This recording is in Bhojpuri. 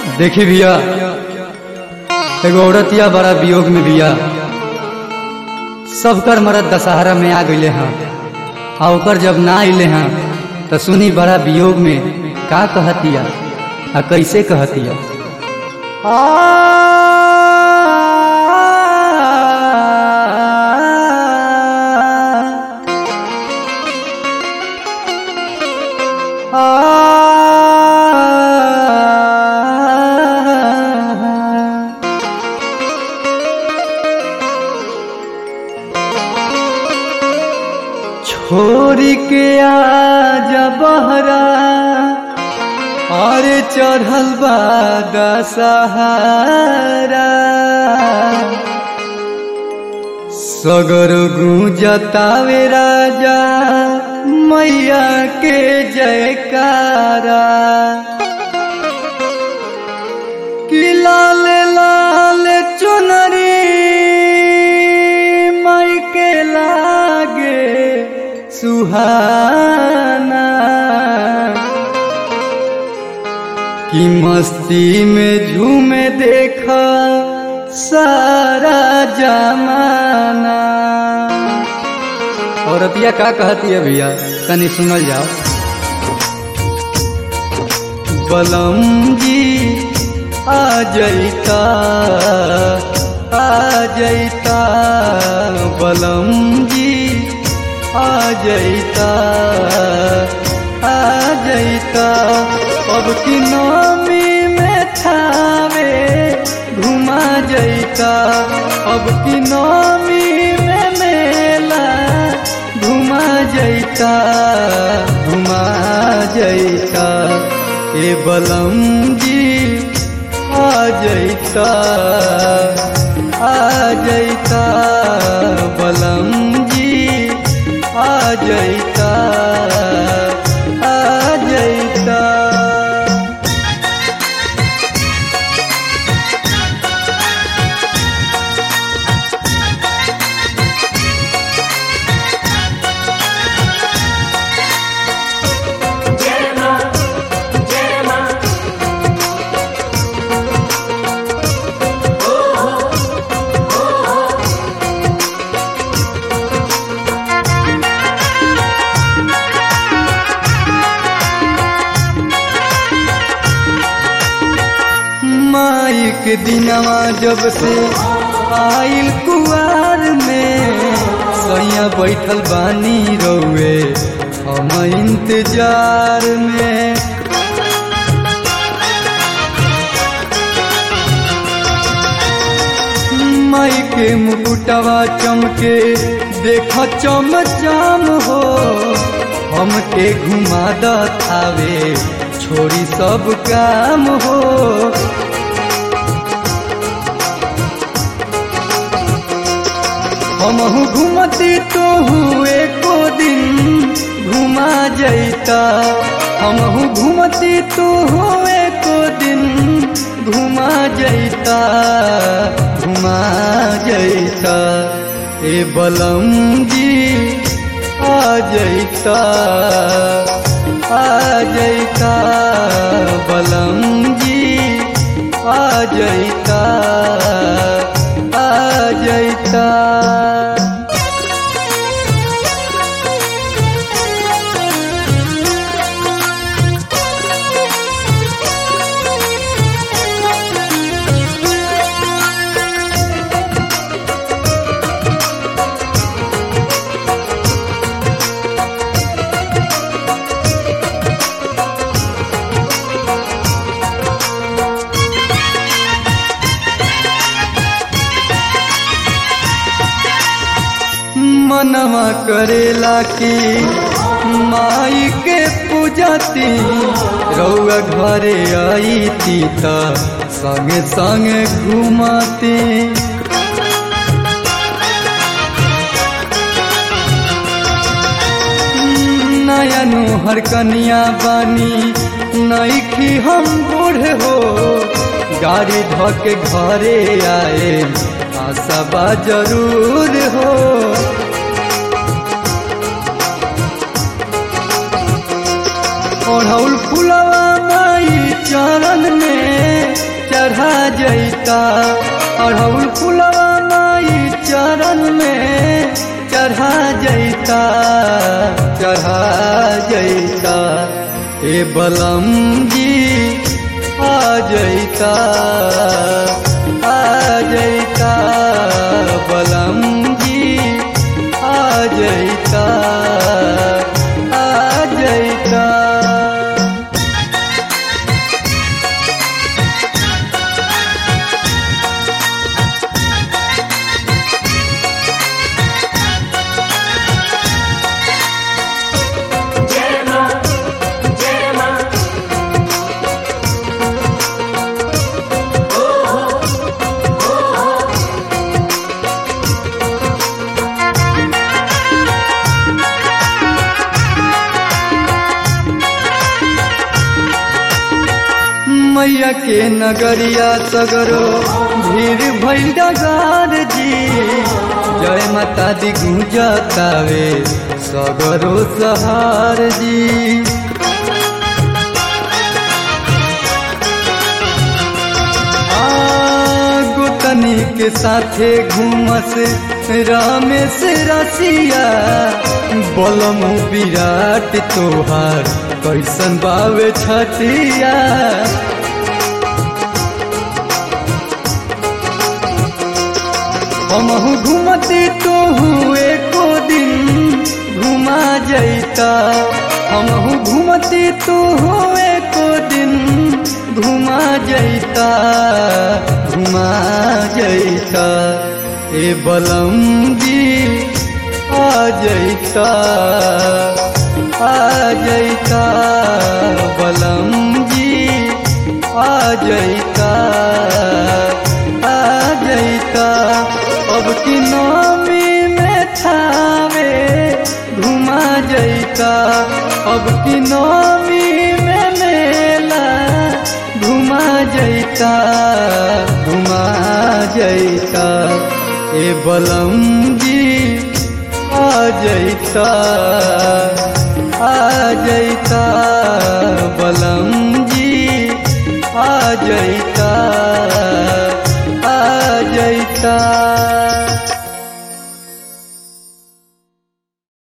देखी भैया एगो औरतिया बड़ा वियोग में बिया सबकर मरद दशहरा में आ गईले हैं आ ओकर जब ना अइले हैं तो सुनी बड़ा वियोग में का कहतिया आ कैसे कहतिया छोरी के आजा बहरा और चढ़ल बा दशहरा सगर गूंजतावे राजा मैया के जयकारा कि लाल लाल चुनरी मई के लागे सुहाना कि मस्ती में झूमे देखा सारा जमाना और अतिया का कहती है भैया तनी सुनल जाओ बलम जी आ जैता आ जैता बलम जी आ जैता आ जैता अब की नामी में थावे घुमा जैता अब की नामी में मेला घुमा जैता घुमा जैता ए बलम जी आ जैता आ जैता बलम जी आ जैता आ जैता माई के दिनवा जब से आइल कुआर में सैया बैठल बानी रौए हम इंतजार में माई के मुकुटवा चमके देख चम चम हो हमके घुमा दावे छोड़ी सब काम हो हमहू घूमती तो हुए को दिन घुमा जैता हमहू घूमती तो हुए को दिन घुमा जैता घुमा जैता ए बलम जी आ जैता आ जैता बलम जी आ जैता आ जैता मनवा करेला की माई के पूजती रउआ घरे आई थी त संगे संगे घुमाती नया हर कनिया बानी नईखी हम बूढ़ हो गाड़ी धके घरे आए आशा जरूर हो ओढ़ौल फुलवा माई चरण में चढ़ा जैता अढ़ौल फुलवा माई चरण में चढ़ा जैता चढ़ा जैता ए बलम जी आ जैता आ जैता बलम जी आ जैता आ जैता जय मां जय मां मैया के नगरिया सगरो भीड़ भइल डगार जी जय माता दी गुंजतावे सगरो सहार जी आ, गोतनी के साथे घूमस रामेश रसिया बलम विराट तोहार कैसन बावे छतिया हमहू घूमती तो हुए को दिन घुमा जैता हमहू घूमती तो हुए को दिन घुमा जैता घुमा जैता ए बलम जी आ जैता आ जैता बलम जी आ जैता आ जैता अब की नामी में थावे घुमा जैता अब की नामी में मेला घुमा जैता घुमा जैता ए बलम जी आ जैता आ जैता बलम जी आ जैता